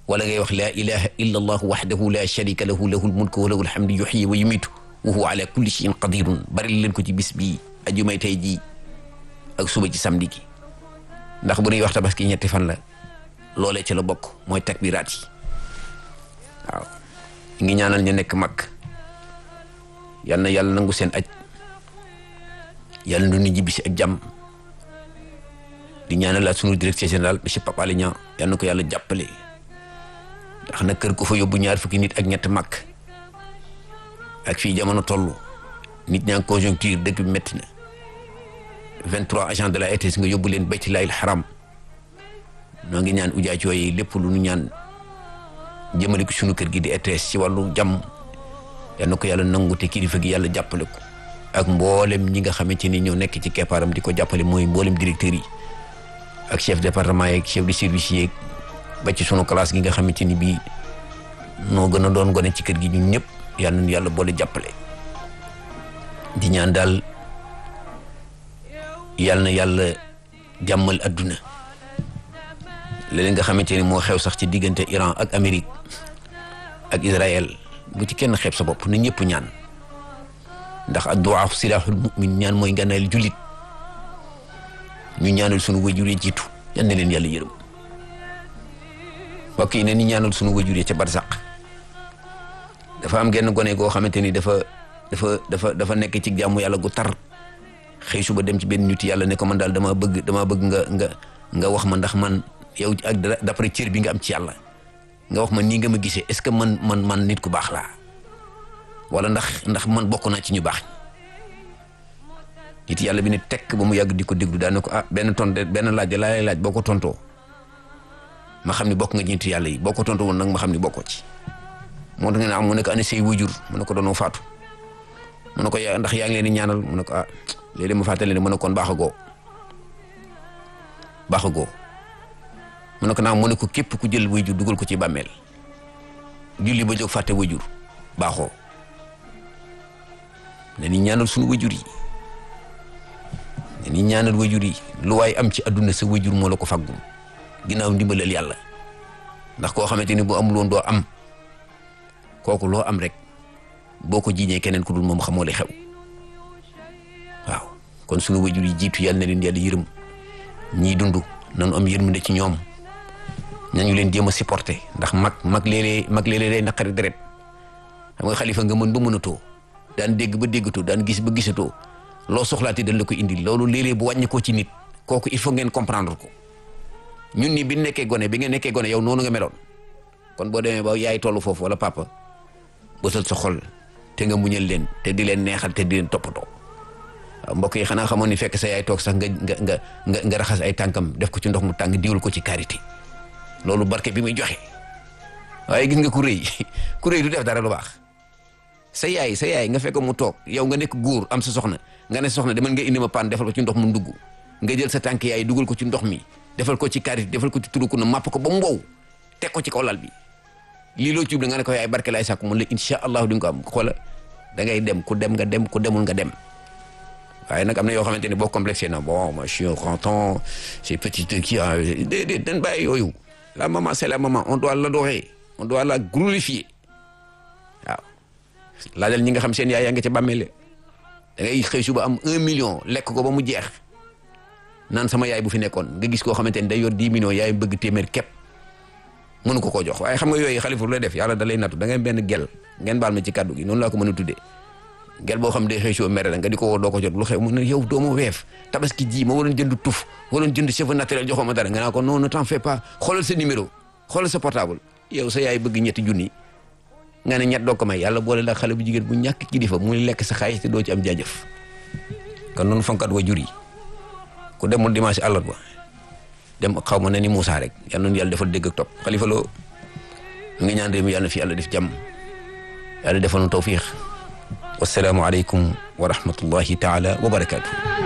wala ngay wax laa ilaha illa allah waxdahu la sharika lahu lahu lmulku wa lahu alhamdu yuxyi wa yumitu wa huwa ala kulli cheyin qadirun bari leen ko ci bis bii ajumay tey jii ak suba ci samedi gi ndax bu ñuy wax tabaski ñetti fan la loolee ci la bokk mooy takbiraat yi waaw ngi ñaanal ñu nekk mag yal na yàlla nangu seen aj yàlla nu ñu jibbi si ak jàmm di ñaanal sunu directeur général monsieur Pape Alé Niang yal na ko yàlla jàppale ndax na kër ko fa yóbbu ñaar fukki nit ak ñett mag ak fii jamono toll nit ñaa ngi conjoncture dëkk bi métti na 23 agents de la ETS nga yóbbu leen baytillaahil haram noo ngi ñaan ujaaj yooyu lépp lu nu ñaan jëmale ko sunu kër gi di ETS ci wàllu jàmm yal na ko yàlla nangu te kilifa gi yàlla jàppale ko ak mboolem ñi nga xamante ni ñoo nekk ci keppaaram di ko jàppale mooy mboolem directeurs yi ak chef département yeeg chef de service yeeg ba ci sunu classe gi nga xamante ni bii noo gën a doon gone ci kër gi ñun ñëpp yal nañu yàlla boole jàppale di ñaan daal yal na yàlla jàmmal adduna léeg nga xamante ni moo xew sax ci diggante Iran ak Amérique ak Israël bu ci kenn xeeb sa bopp na ñëpp ñaan ndax adduwaa silaaxul mu'min ñaan mooy ngànnaayal jullit ñu ñaanal sunu wajur yi jiitu yal na leen yàlla yërëm mbokk yi ne ni ñaanal sunu wajur yi ca barsaq dafa am genn gone goo xamante ni dafa dafa dafa dafa nekk ci jàmmu yàlla gu tar xëy suba dem ci benn nit yàlla ne ko man daal dama bëgg dama bëgg nga nga nga wax ma ndax man yow ak d'après cër bi nga am ci yàlla nga wax ma nii nga ma gisee est-ce que man man man nit ku baax laa wala ndax ndax man bokk naa ci ñu baax nit yàlla bi ne tekk ba mu yàgg di ko déglu daan ne ko ah benn tont benn laaj laa lay laaj boo ko tontoo ma xam ni bokk nga ñeenti yàlla yi boo ko tontoo woon nag ma xam ni bokkoo ci moo tax nga ne am mu ne ko ana say wujur mu ne ko doonoo faatu mu ne ko yaa ndax yaa ngi leen di ñaanal mu ne ko ah léeg-léeg ma fàttali ne mu ne kon baaxagoo baaxagoo mu ne ko naam mu ne ko képp ku jël wujur dugal ko ci bàmmeel julli ba jóg fàtte wujur baaxoo ne ni ñaanal suñu wujur yi ne ni ñaanal wujur yi lu waay am ci adduna sa wujur moo la ko faggum ginnaaw ndimbalal yàlla ndax koo xamante ni bu amul woon doo am kooku loo am rek boo ko jiiñee keneen ku dul moom xamoo li xew waaw kon sunu wajur yi jiitu yàlla na leen yàlla yërëm ñii dund nañu am yërmande ci ñoom nañu leen jéem a supporter ndax mag mag léeg-léeg mag léeg-léeg day naqari deret xam nga xalifa nga mën ba mënatoo daan dégg ba déggatoo daan gis ba gisatoo loo soxlaati dañ la ko indi loolu léeg-léeg bu wàññi ko ci nit kooku il faut ngeen comprendre ko ñun nii bi nekkee gone bi nga nekkee gone yow noonu nga meloon kon boo demee ba yaay tollu foofu wala papa bësal sa xol te nga muñal leen te di leen neexal te di leen toppatoo waaw mbokk yi xanaa xamoon ni fekk sa yaay toog sax nga nga nga nga nga raxas ay tànkam def ko ci ndox mu tàng diwul ko ci karité loolu barke bi muy joxe waaye gis nga ku rëy ku rëy du def dara lu baax sa yaay sa yaay nga fekk mu toog yow nga nekk góor am sa soxna nga ne soxna demal nga indi ma paan defal ko ci ndox mu ndugg nga jël sa tànk yaay dugal ko ci ndox mi defal ko ci karité defal ko ci turuku na màpp ko ba mu wow teg ko ci kaw lal bi lii loo ciub nga ne ko yaay barke laay sàkku mun la incha allahu di nga ko am xoola da ngay dem ku dem nga dem ku demul nga dem waaye nag am na yoo xamante ni boo complexé na bon moi je suis content c'est petit kii ah déedéet dañ bàyyi yooyu la maman c'est la maman on doit l'adorer on doit la glorifier waaw laajal ñi nga xam seen yaay yaa ngi ca bàmmeele da ngay xëy suba am un million lekk ko ba mu jeex naan sama yaay bu fi nekkoon nga gis koo xamante ni day yor dix millions yaay bëgg téeméer képp mënu ko koo jox waaye xam nga yooyu xalifa lu lay def yàlla da lay nattu da ngay benn gel ngeen baal ma ci kàddu gi noonu laa ko mën a tuddee gel boo xam day xëy soo mere la nga di ko woo doo ko jot lu xew mu ne yow doo ma weef tabaski ji ma waroon jënd tuf waroon jënd cheveux naturel joxoo ma dara nga naa ko non ne t'en fais pas xoolal sa numéro xoolal sa portable yow sa yaay bëgg ñetti junni nga ne ñett doo ko may yàlla boole la xale bu jigéen bu ñàkk kilifa muy lekk sa xaalis te doo ci am jaajëf kon noonu fonkat wa jur yi ku demul dimanche àllarba dem xaw ma ne ni Moussa rek yal na yàlla defal dégg ak topp xalifa loo mu ngi ñaan réew mi yàlla na fi yàlla def jàmm yàlla defal nu tawfiix wasalaamu aleykum wa rahmatullahi taala wa barakaatu.